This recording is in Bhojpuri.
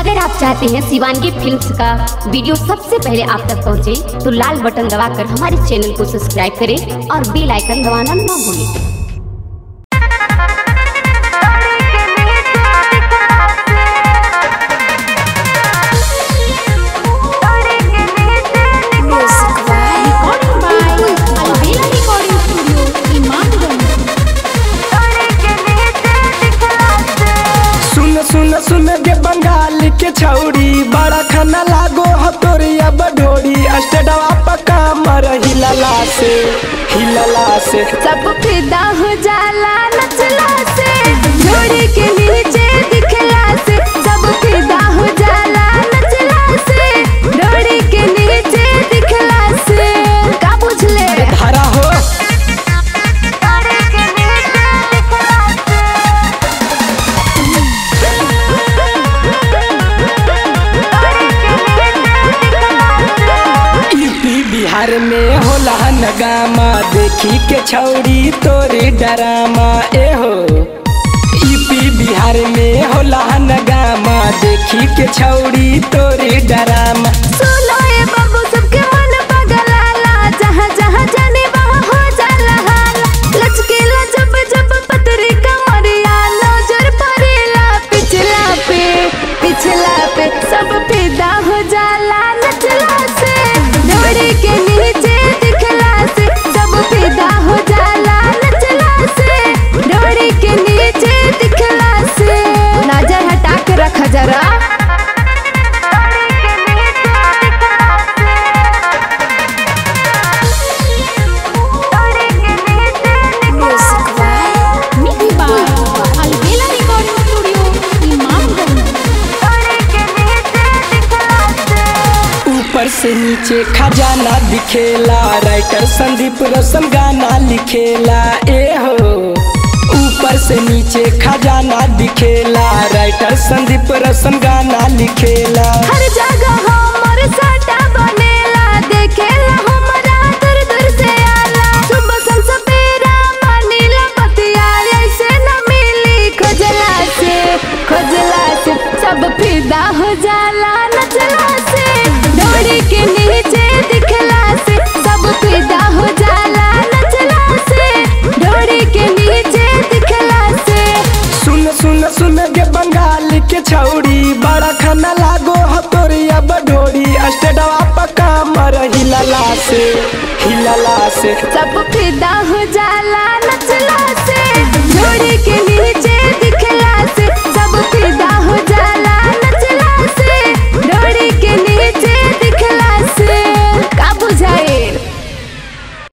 अगर आप चाहते हैं शिवानगी फिल्म्स का वीडियो सबसे पहले आप तक पहुंचे, तो लाल बटन दबाकर हमारे चैनल को सब्सक्राइब करें और बेल आइकन दबाना ना भूलें Recording by Alvela Recording Studio, Imamganj. सुन सुन सुन गे बंगाल के छौरी बड़ा खाना लागो हतोरिया बढोरी स्टेडवा पका मर हिलला से हिलला से सब फिदा हो जाला नचला से जोड़ी के नीचे दिखला से सब फिदा हो जाला नचला से जोड़ी के नीचे दिखला से का बुझले धारा हो यूपी बिहार में होला नगामा देखी के छौरी तोरे डरामा ए हो यूपी बिहार में होला नगामा देखी के छौरी तोरे डरामा सुनो ए बाबू सबके मन पगलाला जहाँ जहाँ जाने वहाँ हो जाला हाला लचकेला जब जब पतरी कमरिया नजर पड़ेला पिछला पे पिछला पे सब फिदा हो जाला नचला से डोरी के नीचे दिखला से सब फिदा हो जाला नचला से डोरी के नीचे दिखला से नजर हटा के रख जरा Mixed by Alvela Recording Studio, Imamganj. ऊपर से नीचे खजाना दिखेला राइटर संदीप रोशन गाना लिखेला ए हो ऊपर से नीचे खजाना दिखेला राइटर संदीप रोशन गाना लिखेला हर जगह हमर साटा बनेला देखेला हमरा दूर दूर से आला सुबह सन सवेरा मानीला बतिया ऐसे न मिली खोजला से खोजला से सब फिदा हो जाला नचला से डोरी के नीचे दिखला से सब फिदा हो जाला नचला से डोरी के नीचे दिखला से सुन सुन सुन गे बंगाल के छौरी बड़ा खाना लागो हतोरिया बढोरी स्टेडवा पका मर हिलला से हिलला से सब फिदा